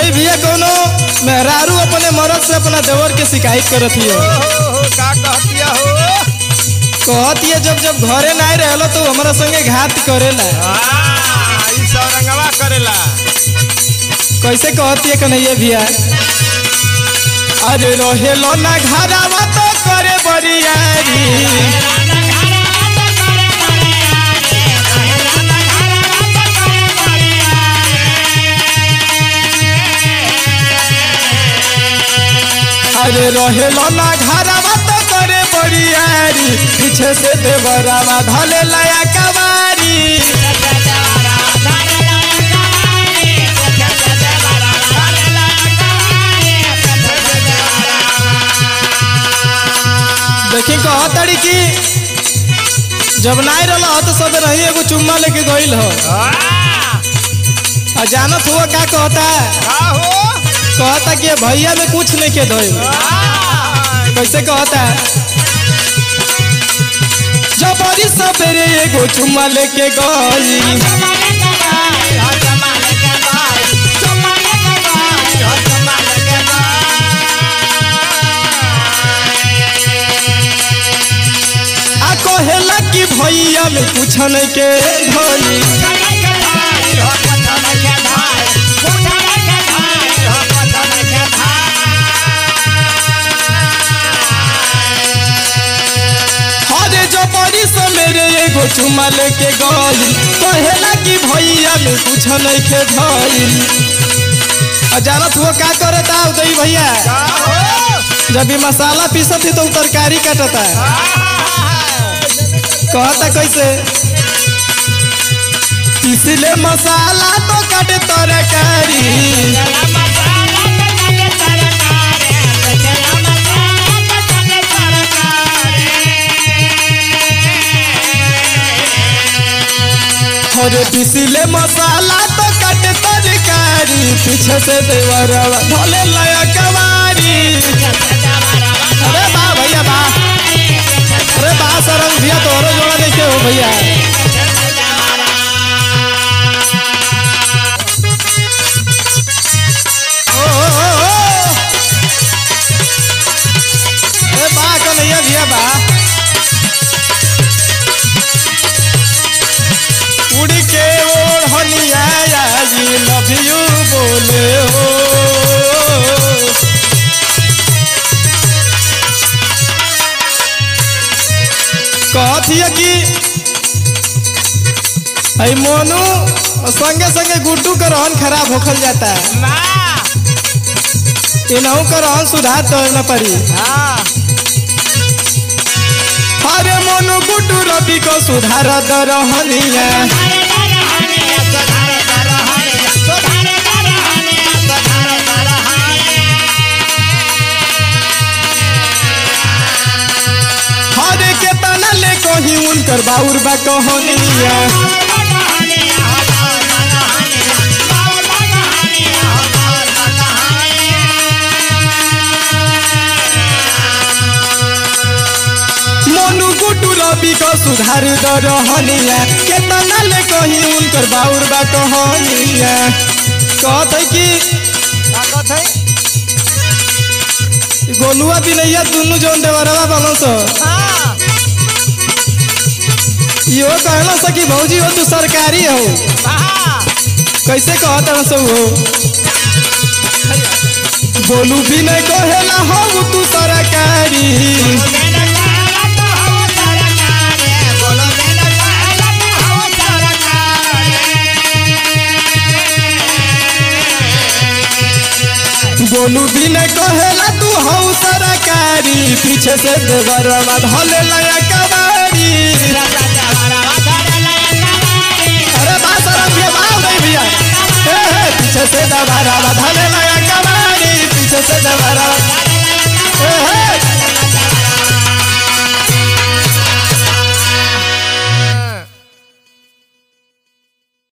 उदय भैया कोनो मेहरारू अपने मरद से अपना देवर के शिकायत करत हियो हो हो हो का कहतिया हो कहत ये जब जब घरे नहीं रहलो तो हमरा संगे घात करेला हाँ, ई सब रंगवा करेला कैसे कहती है कन्हैया भैया अरे रहेलो ना घरावा तो करे बरियारी अरे रहेलो ना घरावा तो करे बरियारी पीछे से देवरावा धले लाया कवारी देखी कहतड़ी कि जब नहीं रहल तो सब रही एगो चुम्मा लेके गइल हो हाँ, आ जानत हुआ का कहता का हो कहता कि भैया में कुछ नहीं के धोइल हाँ, कैसे कहता जबरी सवेरे एगो चुम्मा लेके गई आ कहेला कि भैया में कुछ नहीं के धोई हरे जबरी सवेरे एगो चुम्मा लेके गई कहेला कि भैया में कुछ नहीं के धोई आ जानत हुआ का करता उदय भैया का हो जब भी मसाला पीसत ही तो उ तरकारी काटता कहता कैसे पीसले मसाला तो काटे तरकारी और पीसले मसाला तो काटे तरकारी पीछे से देवरवा धोले लया कवारी अरे बा भैया बा अरे बा सरंग भैया तोहरो जोड़ा नहीं के हो भैया ओ, ओ, ओ, ओ। अरे बा कन्हैया भैया बा उड़ के ओढ़निया आई लव यू बोले हो कहतिया कि आई मोनू संगे संगे गुड्डू का रहन खराब होखल जाता है ना इनहू का रहन सुधार तो न पड़ी हाँ अरे मोनू गुड्डू रवि को सुधार द रहनिया हरे के तना ले कही उनकर बाउर बा कहनिया मोनू गुड्डू रवि को सुधार द रहनिया के तना ले कही उनकर बाउर बा कहनिया कहत है कि ताकत है गोलुआ बिनैया दुनू जौन देवरवा बनल सो हाँ इहो कहला सा कि भौजी हो तू सरकारी हो हाँ कैसे कहत रह सो हो गोलू भी नहीं कहेला हो तू सरकारी गोलू भी नहीं कहेला तू हो सरकारी पीछे से देवरवा धले लया कबा